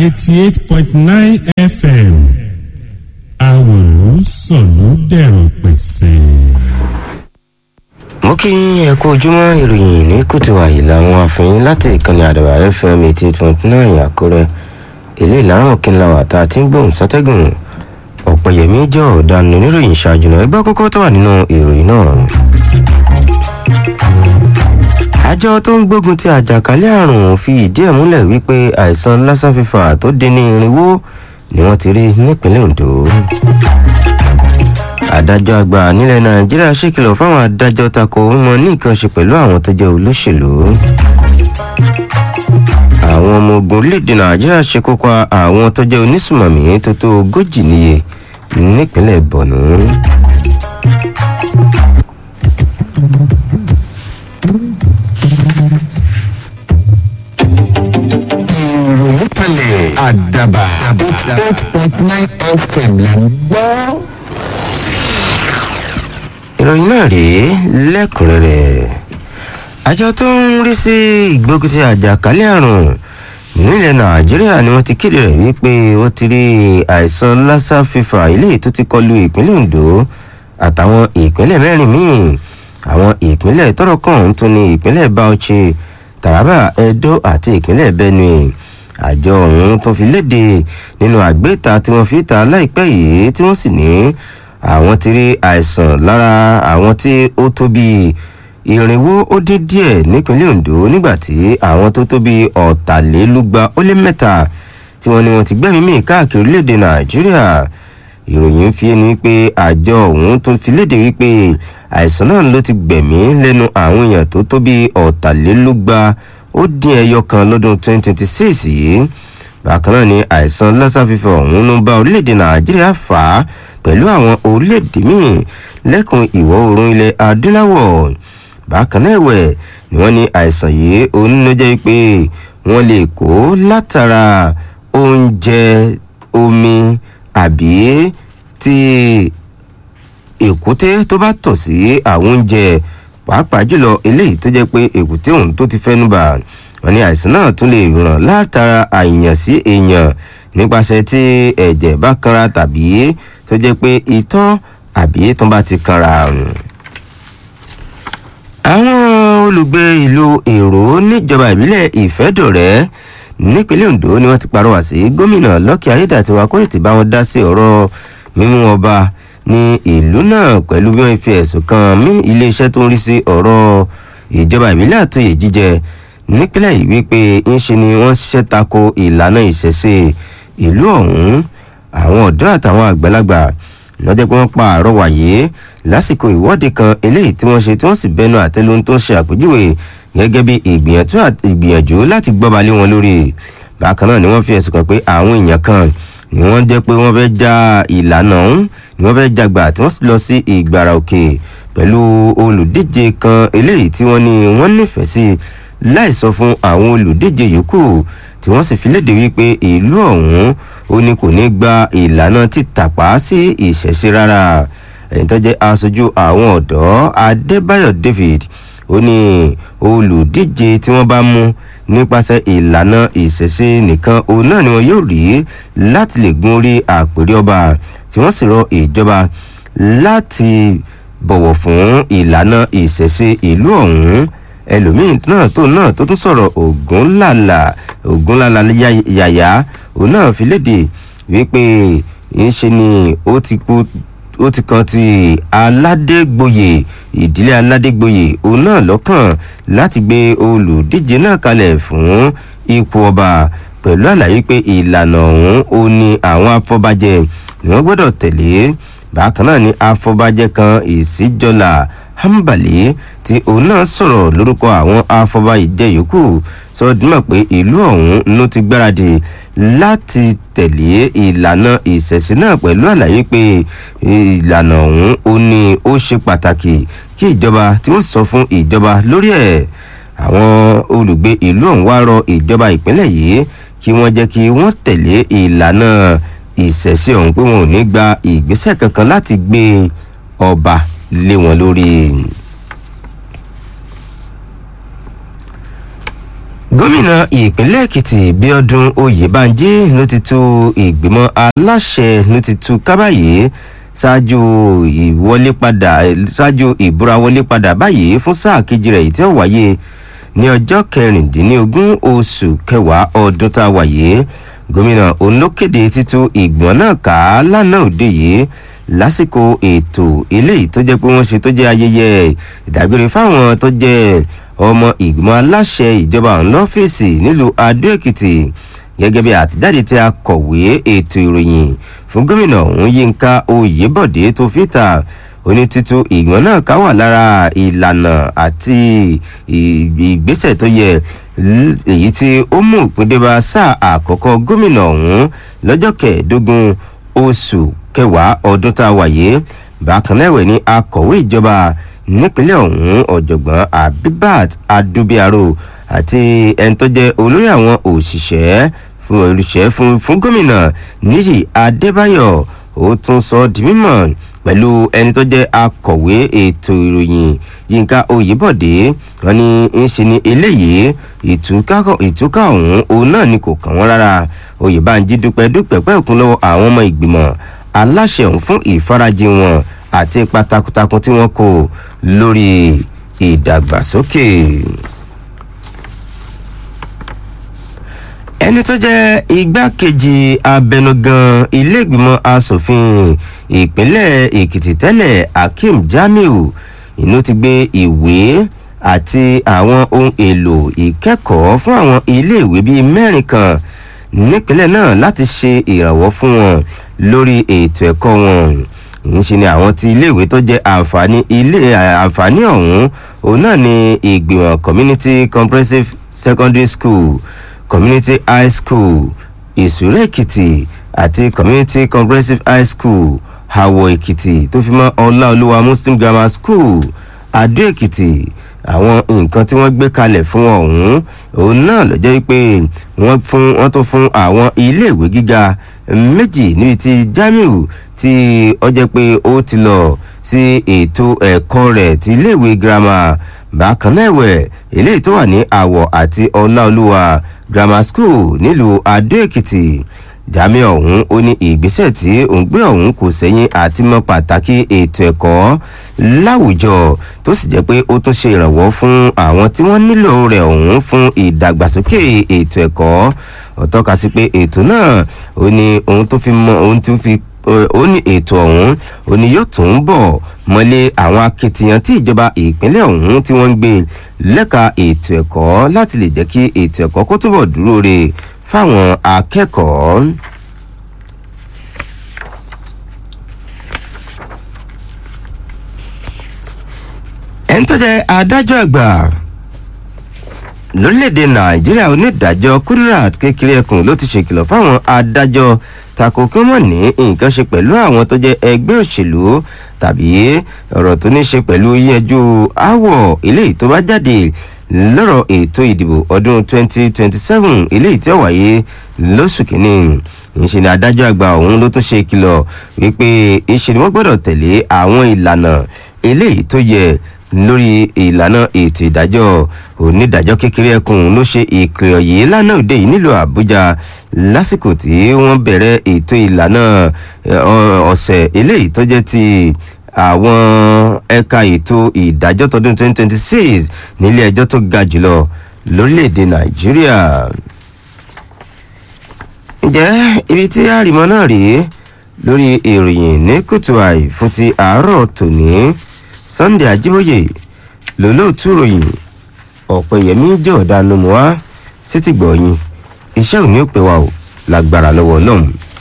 eighty eight point nine fm àwòrán sọ̀lú dẹ̀rọ̀ pẹ̀sẹ̀. mo kí ẹ kú ojúmọ́ ìròyìn ní kùtù àyè làwọn àfihàn láti ìkànnì àdàbà fm eighty eight point nine àkúrẹ́ ilé ìlànà kínláwà tá a ti ń gbóhùn sátẹ́gùn ọ̀pẹ̀yẹmí jẹ́ ọ̀daràn oníròyìn ṣáájú náà ẹgbẹ́ kọ́kọ́ tó wà nínú ìròyìn náà. àjọ tó ń gbógun ti àjàkálẹ̀ àrùn fi ìdí ẹ̀ múlẹ̀ wípé àìsàn lassa fever tó dín ní irinwó ni wọ́n ti rí nípínlẹ̀ ondo adájọ́ àgbà nílẹ̀ nàìjíríà ṣèkìlọ̀ fáwọn adájọ́ tako wọn ní nǹkan ṣe pẹ̀lú àwọn tó jẹ́ olóṣèlú àwọn ọmọ ogun orílẹ̀-èdè nàìjíríà ṣekú pa àwọn tó jẹ́ onísùmọ̀mí tó tó ogójì níye nípínlẹ̀ borno. ìròyìn kalẹ̀ àdàbà eight point nine fm là ń gbọ́. ìròyìn náà rèé lẹ́kùnrẹ́rẹ́ àjọ tó ń rí sí ìgbógunti àjàkálẹ̀ àrùn nílẹ̀ nàìjíríà ni wọ́n ti kéde rẹ̀ wípé ó ti rí àìsàn lassa fever eléyìí tó ti kọlu ìpínlẹ̀ ondo àtàwọn ìpínlẹ̀ mẹ́rin míì àwọn ìpínlẹ̀ tọ́rọ̀ kàn ń tún ní ìpínlẹ̀ bauchi taraba edo àti ìpínlẹ̀ benue àjọ ọ̀hún tó fi léde nínú àgbéta tí wọ́n fi ta láìpẹ́ yìí tí wọ́n sì ní àwọn ti rí àìsàn lára àwọn tí ó tó bíi ìrìnwó ó dín díẹ̀ nípínlẹ̀ ondo nígbàtí àwọn tó tó bíi ọ̀tàlélúgba ó lé mẹ́ta tí wọ́n ní wọ́n ti gbẹ́mí mì káàkiri orílẹ̀-èdè nàìjíríà ìròyìn fi ẹni pé àjọ ọ̀hún tó fi léde wípé àìsàn náà ló ti gbẹ̀mí lẹ́nu àwọn èèyàn tó tó bíi ọ̀tàlélúgba ó dín ẹyọ kan lọ́dún 2026 yìí bákan náà ni àìsàn lassa fever ọ̀hún ló ń bá orílẹ̀-èdè nàìjíríà fà á pẹ̀lú àwọn orílẹ̀-èdè míì lẹ́kùn ìwọ̀ oòrùn ilẹ̀ adúláwọ̀ bákan náà ẹ̀wẹ̀ ni wọ́n ní àìsàn yìí òun ló jẹ́ pé wọ́n lè kó látara oúnjẹ omi àbí tí èkúté tó bá tọ̀ sí àwọn oúnjẹ pàápàá jùlọ eléyìí tó jẹ́ pé èkúté òun tó ti fẹ́nu bà wọ́n ní àìsàn náà tún lè ràn látara àìyàn sí èèyàn nípasẹ̀ tí ẹ̀jẹ̀ bá kanra tàbí tó jẹ́ pé itọ́ àbí tó bá ti kanra àwọn olùgbé ìlú èrò níjọba ìbílẹ̀ ìfẹ́dọ̀rẹ́ nípínlẹ̀ ondo ni wọ́n ti parọ́wà sí gómìnà lọ́kì ayédàtiwa kó ètè bá wọn dá sí ọ̀rọ̀ mímú ọba ní ìlú náà pẹ̀lú bí wọ́n fi ẹ̀sùn kan iléeṣẹ́ tó ń rí sí ọ̀rọ̀ ìjọba ìbílẹ̀ àtúnyè jíjẹ nípínlẹ̀ yìí wípé ńṣe ni wọ́n ṣiṣẹ́ tako ìlànà ìṣẹ̀ṣe ìlú ọ̀hún àwọn ọ̀dọ́ àtàwọn àgbàlagbà lọ́jọ́ pé wọ́n pa àrọ́wà yìí lásìkò ìwọ́de kan eléyìí tí wọ́n ṣe tí wọ́n sì bẹnu àtẹ́lu tó ń ṣe àpèjúwe gẹ́gẹ́ bí ìgbìyànjú láti gbọ́ba lé wọn lórí bákan náà ni wọ́n fi ẹ̀sùn kan pé àwọn èèyàn kan ni wọ́n jẹ́ pé wọ́n fẹ́ já ìlànà ọ̀hún ni wọ́n fẹ́ jagbà tí wọ́n sì lọ sí ìgbàrà òkè pẹ̀lú olùdíje kan eléyìí tí wọ́n ní wọ́n nífẹ̀ẹ́ sí láì sọ fún àwọn olùdíje yòókù tí wọ́n sì fi léde wípé ìlú ọ̀hún ó ní kò ní gba ìlànà títàpá sí ìṣẹ̀ṣe rárá ẹ̀yìn tó jẹ́ aṣojú àwọn ọ̀dọ́ adébáyọ̀ david ó ní olùdíje tí wọ́n bá mú nípasẹ̀ ìlànà ìṣẹ̀ṣe nìkan òun náà ni wọn yóò rí láti lè gun orí àpèrè ọba tí wọ́n sì rọ ìjọba láti bọ̀wọ̀ fún ìlànà ìṣẹ̀ṣe ìlú ọ̀hún ẹlòmíín náà tó náà tó tún sọ̀rọ̀ ògúnlàlà ògúnlàlà yàyà òun náà fi léde wípé ńṣe ni ó ti kú ó ti kan ti aládégbòye ìdílé aládégbòye òun náà lọ́kàn láti gbé olùdíje náà kalẹ̀ fún ipò ọba pẹ̀lú àlàyé pé ìlànà ọ̀hún ó ní àwọn afọbajẹ ni wọ́n gbọ́dọ̀ tẹ̀lé bákan náà ni afọbajẹ kan ìsíjọlá hambali tí òun náà sọ̀rọ̀ lórúkọ àwọn afọbajẹ yòókù sọ dímọ̀ pé ìlú ọ̀hún ló ti gbáradì láti tẹ̀lé ìlànà ìṣẹ̀sìn náà pẹ̀lú àlàyé pé ìlànà ọ̀hún ó ní ó ṣe pàtàkì kí ìjọba tí wọ́n sọ fún ìjọba lórí ẹ̀ àwọn olùgbé ìlú ọ̀hún wá rọ ìjọba ìpínlẹ̀ yìí kí wọ́n jẹ́ kí wọ́n tẹ̀lé ìlànà ìṣẹ̀ṣe ọ̀hún pé wọn ò ní gba ìgbésẹ̀ kankan láti gbé ọba lé wọn lórí. gómìnà ìpínlẹ̀ èkìtì bíọ́dún oyèbánjí ló ti tú ìgbìmọ̀ aláṣẹ ló ti tú kábàyé ṣáájú ìwọlé padà ṣáájú ìbúra wọlé padà báyìí fún sáà kejì rẹ̀ tí ó wáyé ní ọjọ́ kẹrìndínlógún oṣù kẹwàá ọdún tá a wáyé gómìnà olókèdè títú ìgbìmọ̀ náà ká lánàá òde yìí lásìkò ètò eléyìí tó jẹ́ pé wọ́n ṣe tó jẹ́ ayẹyẹ ìdágbére fáwọn tó jẹ́ ọmọ ìgbìmọ̀ aláṣẹ ìjọba ọ̀hún lọ́fíìsì nílùú adó-èkìtì gẹ́gẹ́ bí àtijáde tí a kọ̀wé ètò ìròyìn fún gómìnà ọ̀hún yínká oyèbọ̀dé tó fìtà onítítú ìgbìmọ̀ náà ká wà lára ìlànà àti ìgbésẹ̀ tó yẹ èyí tí ó mú ìpíndébà sáà àkọ́kọ́ gómìnà ọ̀hún lọ́jọ́ kẹẹ̀ẹ́dógún oṣù kẹwàá ọdún tá a wáyé bákan náà ẹ̀wẹ̀ ní akọ̀wé ìjọba nípínlẹ̀ ọ̀hún ọ̀jọ̀gbọ́n abibat adubiaro àti ẹni tó jẹ́ olórí àwọn òṣìṣẹ́ fún olùṣẹ́ fún fún gómìnà níyì adébáyọ̀ ó tún sọ ọ́ di mímọ̀ pẹ̀lú ẹni tó jẹ́ akọ̀wé ètò ìròyìn yínká oyèbọ̀dé wọn ni ń ṣe ni eléyìí ìtúkà ọ̀hún òun náà ni kò kàn wọ́n rárá oyèbánjí dúpẹ́ dúpẹ́ pẹ́ẹ́kún lọ́wọ́ àwọn ọmọ ìgbìmọ̀ aláṣẹ ọ̀hún fún ìfarajì wọn àti ipa takuntakun tí wọ́n kó lórí ìdàgbàsókè. ẹni tó jẹ́ igbákejì abẹnugan iléègbìmọ̀ asòfin ìpínlẹ̀ èkìtì tẹ́lẹ̀ akeem jamiu inú ti gbé ìwé àti àwọn ohun èlò ìkẹ́kọ̀ọ́ fún àwọn iléèwé bíi mẹ́rin kan nípínlẹ̀ náà láti ṣe ìrànwọ́ fún wọn lórí ètò ẹ̀kọ́ wọn ìyẹn ni àwọn ti iléèwé tó jẹ́ àǹfààní ilé àǹfààní ọ̀hún òun náà ni ìgbìmọ̀ community comprehensive secondary school community high school ìṣúrẹ́ èkìtì àti community comprehensive high school àwọ̀ èkìtì tó fi mọ́ ọláolúwa muslim grammar school adó èkìtì àwọn nǹkan tí wọ́n gbé kalẹ̀ fún ọ̀hún òun náà ló jẹ́ pé wọ́n fún wọ́n tó fún àwọn iléèwé gíga méjì níbi tí jamiu tí ó jẹ́ pé ó ti lọ sí ètò ẹ̀kọ́ rẹ̀ ti iléèwé girama bákan náà ẹ̀wẹ̀ eléyìí tó wà ní àwọ̀ àti ọláolúwa grammar school nílùú adó èkìtì jami ọ̀hún ó ní ìgbésẹ̀ tí òun gbé ọ̀hún kò sẹ́yìn àti mọ pàtàkì ètò ẹ̀kọ́ láwùjọ tó sì jẹ́ pé ó tún ṣe ìrànwọ́ fún àwọn tí wọ́n nílò rẹ̀ ọ̀hún fún ìdàgbàsókè ètò ẹ̀kọ́ ọ̀tọ́ka sí pé ètò náà ó ní ohun tó fi mọ ohun tó fi ó ní ètò ọ̀hún ó ní yóò tún bọ̀ mọ́lé àwọn akitiyan tí ìjọba ìpínlẹ̀ ọ̀hún tí wọ́n ń gbé lẹ́ka ètò ẹ̀kọ́ láti lè jẹ́ kí ètò ẹ̀kọ́ kó túbọ̀ dúró re fáwọn akẹ́kọ̀ọ́. ẹni tó jẹ́ adájọ́ àgbà lórílẹ̀‐èdè nàìjíríà onídàájọ́ kudirat kékeré ẹkùn ló ti ṣèkìlọ̀ fáwọn adájọ́ tako kí wọ́n ní nǹkan ṣe pẹ̀lú àwọn tó jẹ́ ẹgbẹ́ òṣèlú tàbí ọ̀rọ̀ tó ní ṣe pẹ̀lú yíyanjú àwọ̀ eléyìí tó bá jáde lọ́rọ̀ ètò ìdìbò ọdún 2027 eléyìí tí ó wáyé lóṣù kínní ìṣe ni adájọ́ àgbà ọ̀hún ló tún ṣe ìkìlọ̀ wípé ìṣe ni wọ́n gbọ́dọ̀ tẹ̀lé àwọn ìlànà eléyìí tó yẹ lórí ìlànà ètò ìdájọ́ onídàájọ́ kékeré ẹkùn ló ṣe ìkìlọ̀ yìí lánàá òde yìí nílùú àbújá lásìkò tí wọ́n bẹ̀rẹ̀ ètò ìlànà ọ̀sẹ̀ eléyìí tó jẹ́ ti àwọn ẹ̀ka ètò ìdájọ́ tọdún 2026 nílé ẹjọ́ tó ga jùlọ lórílẹ̀‐èdè nàìjíríà. ǹjẹ́ ibi tí àrìmọ́ náà rèé lórí ìròyìn ní kùtù àì fún ti àárọ̀ tòní sunday ajíbóyè lólóòtú ròyìn ọ̀pẹ̀yẹmí jọ̀ọ́dánù mọ́á sí ti gbọ̀ọ́yìn iṣẹ́ òní ò pé wa ò lágbára lọ́wọ́ ọlọ́run